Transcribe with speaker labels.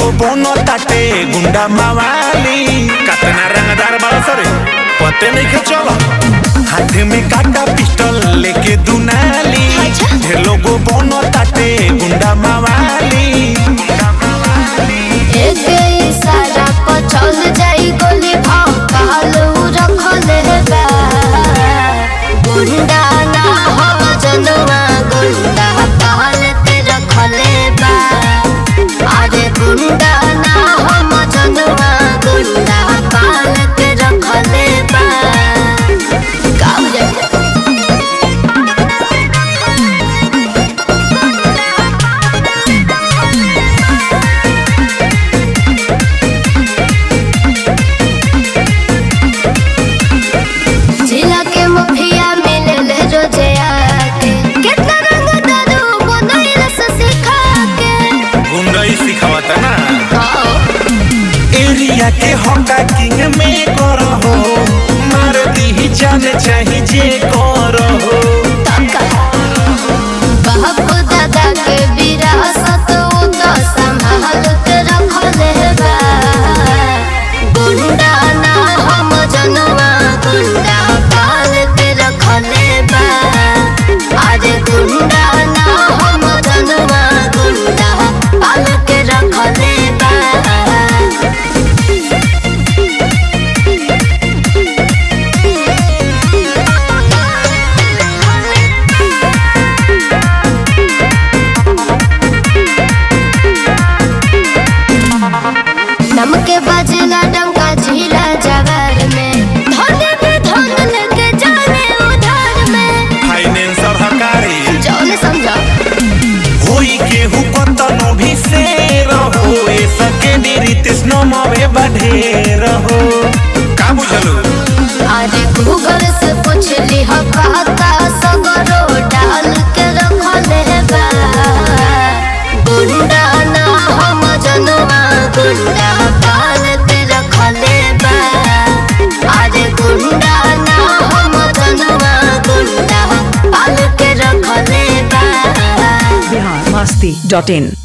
Speaker 1: लोगो बोनो ताटे गुंडा मवाली कतना रंगदार बाल सरे पते नहीं के चलो हाथ में काटा पिस्टल लेके दुनाली ढेर लोगो बोनो ताटे गुंडा मवाली
Speaker 2: एक इशारा पर चल जाई गोली भाव कालू रखले बा गुंडा ना हो जनुआ गुंडा पालते रखले बा अरे गुंडा ना हो जनुआ गुंडा पालते रखले बा गाँव जाए जिला के मुखिया मिलल रोजे आके कितना रंग दारू बनैल से सिखा के
Speaker 1: गुंडा ही सिखावता ना
Speaker 2: आओ
Speaker 1: एरिया के होका किंग में करो हो मार दी जान चाही जे करो हो
Speaker 2: तका बाप दादा के विरासत उ तो संभाल के रखले बा गुंडा ना हम जनवा गुंडा पाल के रखले बा अरे गुंडा ना हम जनवा गुंडा पाल के रखले बा नमके बजला डंका झीला जवार में धोने पे धोन लेके जाने उधार में
Speaker 1: फाइनेंसर हकारी
Speaker 2: जौन समझो
Speaker 1: होई केहू कतनो भी से रहो ए सके निरितिस नमवे बढ़े रहो का बुझलू
Speaker 2: अरे गूगल से पूछ ली हो कहता सगरो डाल के रखले बा गुंडा ना हम जनवा गुंडा पाल के रखले बा अरे गुंडा ना हम जनवा गुंडा पाल के रखले बा
Speaker 3: बिहार मस्ती डॉट इन